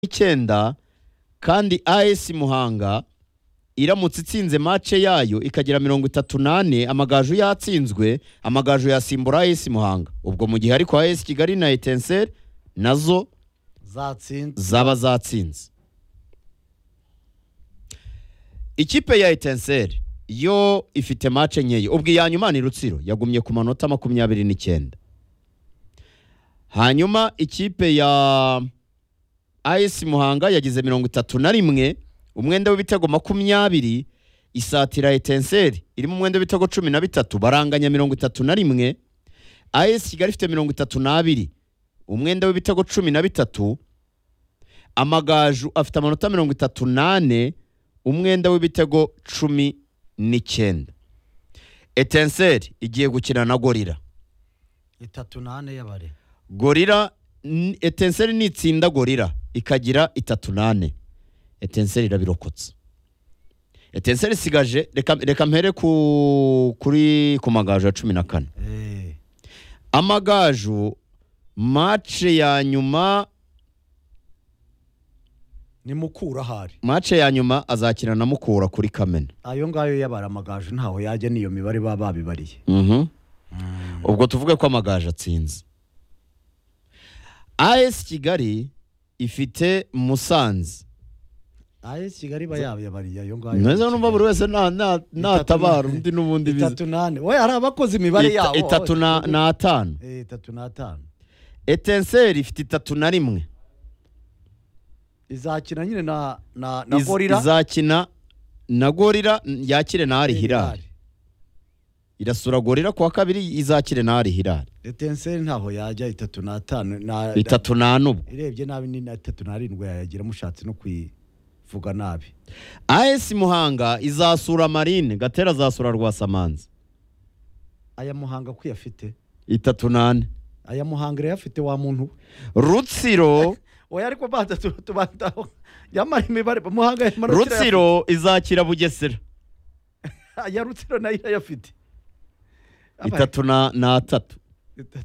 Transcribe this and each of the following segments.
w'icyenda kandi as muhanga iramutse itsinze mace yayo ikagira mirongo itatu n'ane amagaju yatsinzwe amagaju yasimbura as muhanga ubwo mu gihe ariko as kigali na etenseri nazo zatsinze zaba zatsinze ikipe ya etenseri yo ifite mace nkeya ubwo iya nyuma ni rutsiro yagumye ku manota makumyabiri n'icyenda hanyuma ikipe ya as muhanga yagize mirongo itatu na rimwe umwenda w'ibitego makumyabiri isatira etenseri irimo umwenda w'ibitego cumi na bitatu baranganya mirongo itatu na rimwe as kigali ifite mirongo itatu n'abiri umwenda w'ibitego cumi na bitatu amagaju afite amanota mirongo itatu n'ane umwenda w'ibitego cumi n'icyenda etenseri igiye gukina na gorira itatu n'ane y'abare gorira n- etenseri nitsinda gorira ikagira itatu n'ane etenseri irabirokotse etenseri isigaje reka, reka mpere ku, kuri ku magaju ya cumi na kane Eh, amagaju mace ya nyuma ni mukura ahari mace ya nyuma azakina na mukura kuri kamena ayo ngayo y'abare amagaju ntaho yajya n'iyo mibare baba babibariye Mhm. ubwo tuvuge ko amagaju atsinze as kigali ifite musanze as kigali iba yabiyabariye ayo ngayo meza numva buri wese nta- nta- natabara n'ane. undi n'ubundi bize itatu n'ane we hari abakoze imibare Ita- yabo itatu na- n'atanu Eh, itatu n'atanu etenseri ifite itatu na rimwe izakina nyine na na na Iz- gorira izakina na gorira n- yakire na ari Eh, hirari irasura gorira kuwa kabiri izakire na ari hirari etenseri ntaho yajya itatu n'atanu na itatu n'ane ubwo irebye nabi ni na itatu n'arindwi yayagira mushatse no kuyivuga nabi as muhanga izasura marine gatera azasura rwasamanzi aya muhanga ko uyafite itatu n'ane aya muhanga irayafite wa muntu we rutsiro oya ariko banza tu- tubandaho yamara imibare muhanga yamara rutsiro izakira bugesera ya rutsiro nayo irayafite itatu na- n'atatu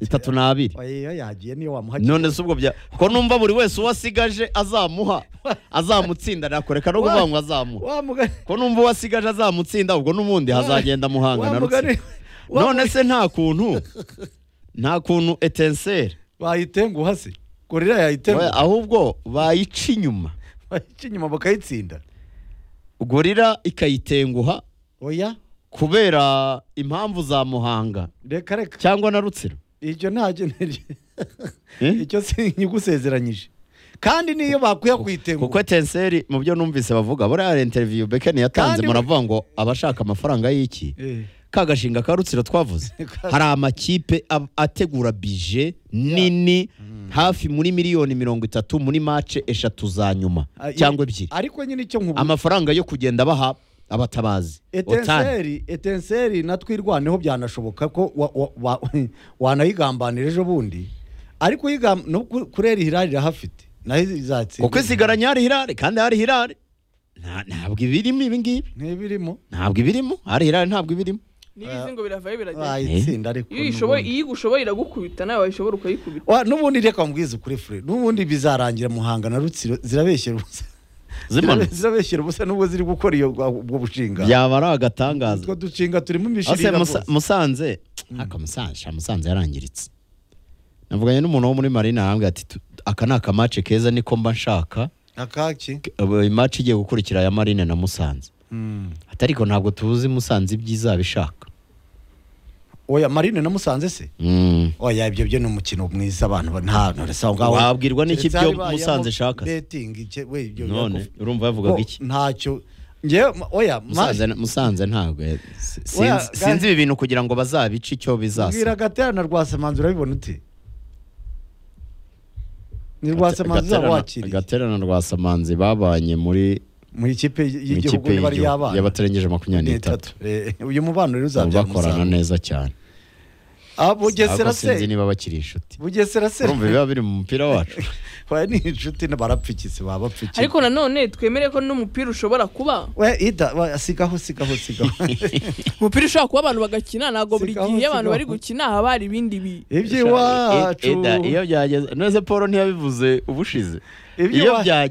itatu n'abiri oya iyo yagiye niyo wamuhagiye none se ubwo bya ko numva buri wese uwo asigaje azamuha azamutsinda nakoreka no kuvuga ngo azamuha wa mugani ko numva uwo asigaje azamutsinda ubwo n'ubundi hazagenda muhanga na wa mugani rutsiro none se nta kuntu nta kuntu etenseri bayitenguha se gorira yayitenguha ahubwo bayica inyuma bayica inyuma bakayitsinda gorira ikayitenguha oya kubera impamvu za muhanga reka reka cyangwa na rutsiro icyo ntacyo nari Eh? icyo sinyigusezeranyije kandi niyo bakwiye kuko kuyitenguha etenseri mu byo numvise bavuga buriya interiviyu bekeni yatanze Kandi- muravuga ngo abashaka amafaranga y'iki Eh, ka gashinga ka rutsiro twavuze Ka- hari amakipe ab- ategura bije nini hafi muri miliyoni mirongo itatu muri mace eshatu za nyuma ah, cyangwa i- ebyiri ariko nyine icyo nkubwira amafaranga yo kugenda baha abatabazi Otani. etenseri etenseri natwe irwaneho byanashoboka ko wa- wa- wa- wanayigambanira ejo bundi ariko uyigam- no ku- kurera ihirari irahafite nayo izatsinda kuko isigaranye hari hirare kandi hari hirare Nta- ntabwo ibirimo ibi ngibi ntibirimo ntabwo ibirimo hari hirare ntabwo ibirimo n'ibizi ngo biravayo biragenda bayitsinda ariko iyo uyishoboye n'ubundi. iyo igushoboye iragukubita nawe wayishobora ukayikubita Wa- n'ubundi reka mbwize ukuri fure n'ubundi bizarangira muhanga na rutsiro zirabeshyera ubusa zimana zirabeshyera ubusa n'ubwo ziri gukora iyo ubwo bushinga byaba ari agatangaza utwo dushinga turimo ase imishirira Musa- rwose. musanze aka musanze musanze yarangiritse navuganye n'umuntu wo muri marine arambwira ati "Tu- aka ni akamace keza niko mba nshaka akaki imace igiye gukurikira ya marine na musanze Mm. ati ariko ntabwo tuzi musanze ibyiza bishaka oya marine na musanze se oya ibyo byo ni umukino mwiza abantu ba- nta ntarasa ngaho wabwirwa n'iki Keretse byo haribayemo musanze shaka se? betting ike we ibyo none byakufa- urumva yavugaga Ko iki ntacyo ngewe ma- oya musanze musanze ntabwo eh, si- Oya, sinzi- ga- sinzi ibi bintu kugira ngo bazabice icyo mbwira bizasa gatera na rwasamanzi urabibona ute ni rwasamanzi uzaba wakiriye gaterana rwasamanzi babanye muri mu ikipe mu y'igihugu ikipe n'ibari y'igihugu y'abana y'abatarengeje makumyabiri n'itatu n'itatu Eh, uyu mubano rero Ubu uzabyara bakorana umusaruro neza cyane ah bugesera ariko se sinzi niba bakiri inshuti bugesera se urumva biba biri mu mupira wacu oya ni inshuti barapfikise babapfikise ariko nanone twemere ko n'umupira ushobora kuba we ida we, sigaho sigaho sigaho umupira ushobora kuba abantu bagakina ntabwo buri Sigaho, gihe iyo abantu sigaho. bari gukina haba hari ibindi bi iby'iwacu Eda, iyo byageze none se paul ntiyabivuze ubushize iyo Iby'iwa- byageze